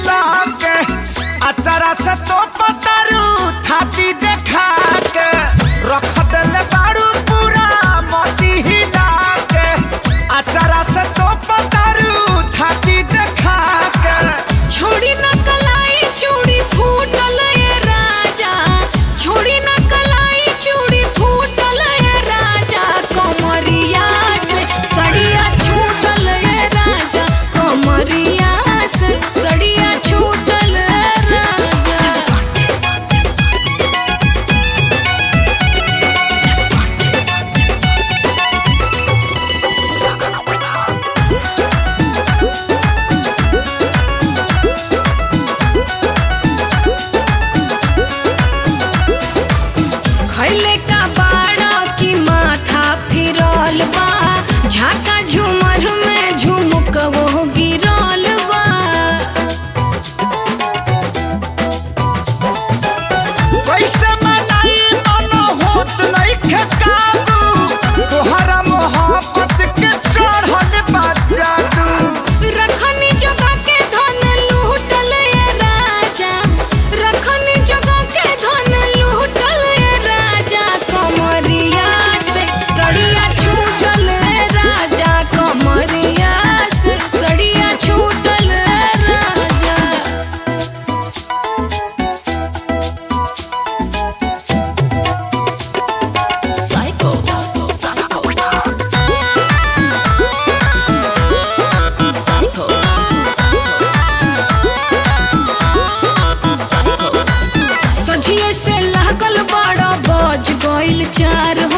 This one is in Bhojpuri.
हिला के अचारा से तो पतारू थाती देखा के रख देले बारू पूरा मोती हिला के अचारा से तो पतारू थाती देखा के छोड़ी न कलाई चूड़ी फूटल ये राजा छोड़ी न कलाई चूड़ी फूटल ये राजा कमरिया से सड़िया छूटल ये राजा कमरिया से सड़िया छूटल ये राजा खैले का बाड़ा की माथा फिरल बा झाका झूमर में झुमक वो गिरल बा कैसे मनाई मन होत नइखे काबू तोहरा मोहब्बत के चढ़ल बा जादू रखनी जगह के धन लूटल ये राजा रखनी जगह के धन लूटल ये राजा कमरिया से सड़िया छूटल ये राजा कमरिया से सड़िया छूटल ये राजा सझिए से लागल बड़ा बज गइल चार